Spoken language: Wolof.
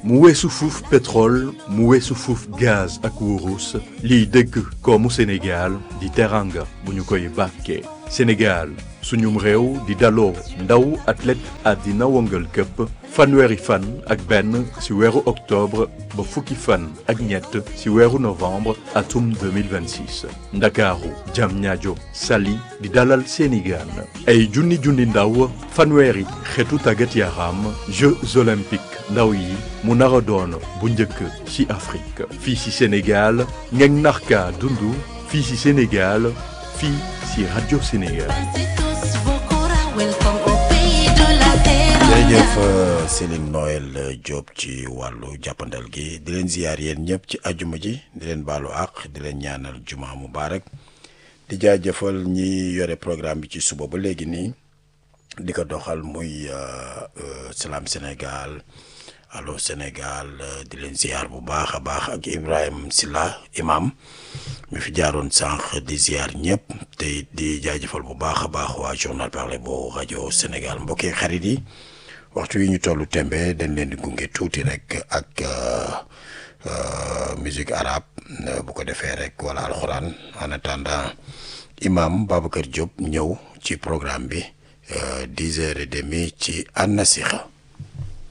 mu weesu fuuf pétrole mu weesu fuuf gaz ak wurus liy dëgg koomu Sénégal di teranga bu ñu koy bàkkee Sénégal suñum réew di daloo ndaw athlète àddina wëngal këpp fanweeri fan ak benn ci weeru octobre ba fukki fan ak ñett ci weeru novembre atum 2026 ndakaaru Diamniadio Saly di dalal seeni gaan ay junni junni ndaw fanweeri xeetu tàggat yaram Jeux olympiques ndaw yi mu nar a doon bu njëkk ci Afrique fii ci Sénégal ngeen narka dundu fii ci Sénégal fii ci Radio Sénégal jërëjëf Céline Noël Diop ci wàllu jàppandal gi di leen ziyaar yéen ñëpp ci ajuma ji di leen baalu àq di leen ñaanal juma mubarak di jaajëfal ñi yore programme bi ci suba ba léegi nii di ko doxal muy Salam Sénégal Allô Sénégal di leen ziyaar bu baax a baax ak Ibrahima Silla imam mi fi jaaroon sànq di ziyaar ñëpp te di jaajëfal bu baax a baax waa journal parlé bu rajo Sénégal mbokki xarit yi waxtu yi ñu tollu tembe dañ leen di gunge tuuti rek ak musique arabe bu ko defee rek wala alxuraan en attendant imam Babacar Diop ñëw ci programme bi dix heures et demie ci An Nasiha